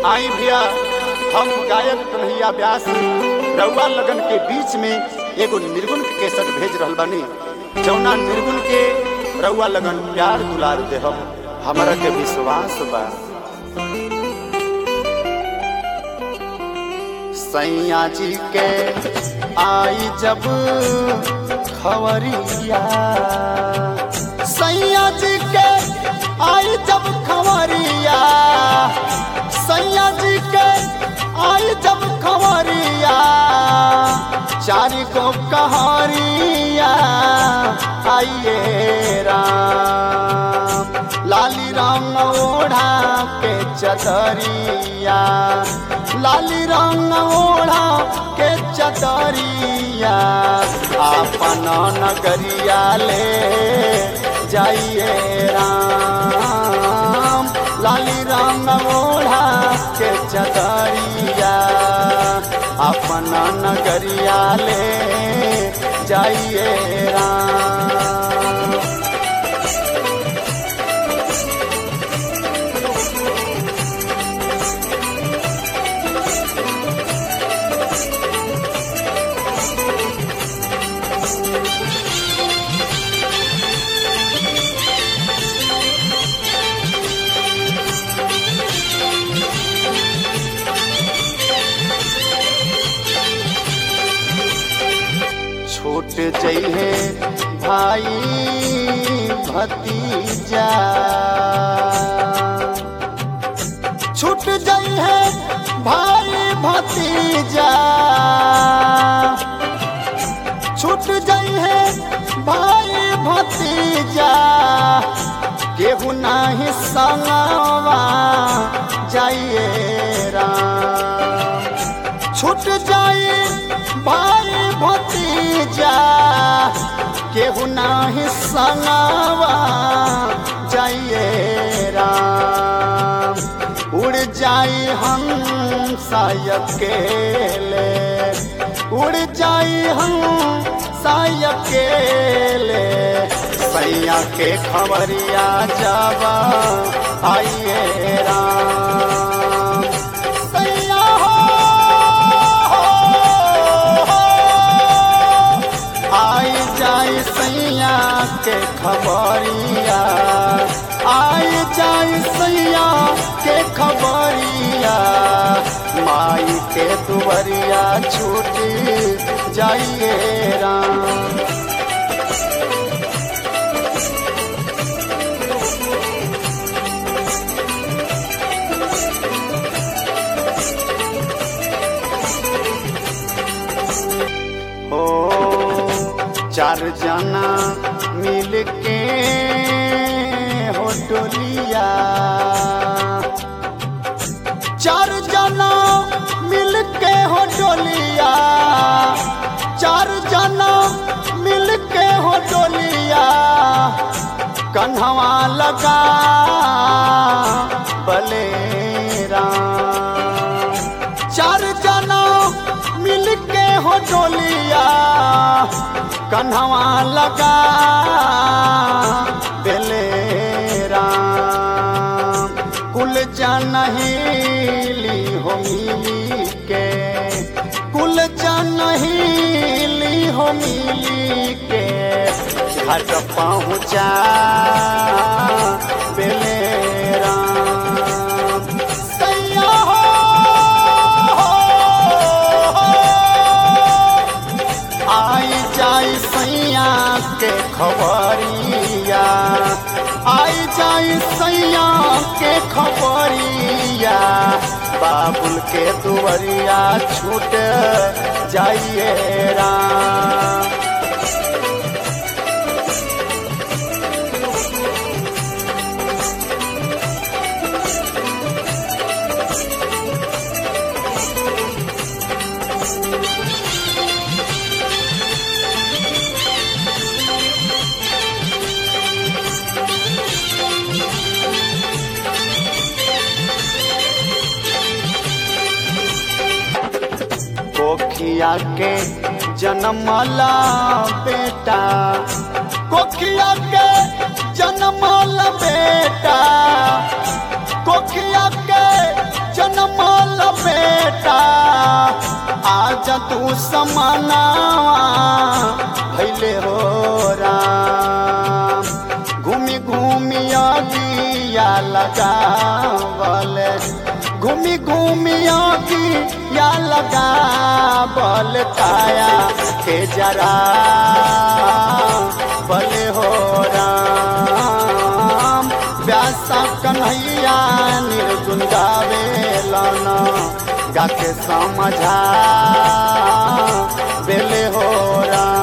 आई भैया हम गायक कन्हैया व्यास रउआ लगन के बीच में एगो निर्गुण के केसट भेज रहल बानी जौना निर्गुण के रउआ लगन प्यार दुलार देहम हमरा के विश्वास बा सैया जी के आई जब खवरिया सैया जी के आई जब खवरिया सैया जी के आई जब खवरिया चारी को कहारिया आइए राम लाली राम ओढ़ा के चतरिया लाली रंग ओढ़ा के चतरिया आपन नगरिया ले जाइए राम लाली रंग ओढ़ा के चतरिया अपन नगरिया ले जाइए राम छूट जइहे भाई भतीजा छूट जइहे भाई भतीजा छूट जइहे भाई भतीजा केहू नाही संगवा जाइए राम छूट जाए भाई भतीजा केहू नाही संगवा जाइए राम उड़ जाई हम सायकेले उड़ जाई हम सायकेले सैया के खबरिया जावा आइए राम सैया हो आई जाई सैया के खबरिया आई जाई सैया के खबरिया माई के दुबरिया छूटी जाइए राम हो चार जना मिल के हो डोलिया चार जना मिल के हो डोलिया चार जना मिल के हो डोलिया कन्हवा लगा बलेरा चार जना मिल के हो डोलिया कन्हवा लगा बेलेरा कुल जनहीली हो मिली के कुल जनहीली हो मिली के घाट पहुँचा बेलेरा सैया हो आई जाई सैया के खबरिया आई जाई सैया के खबरिया बाबुल के दुवरिया छूट जाइए राम कोखिया के जन्मला बेटा कोखिया के जन्मला बेटा कोखिया के जन्म पाँच तू समानावा भैले हो राम घूमी घूमी अगिया लगावल घूमी घूमी अगिया लगावल काया के जरा बले हो राम व्यासा कन्हैया निर्गुण गावे लाना गाके समझा बेले हो राम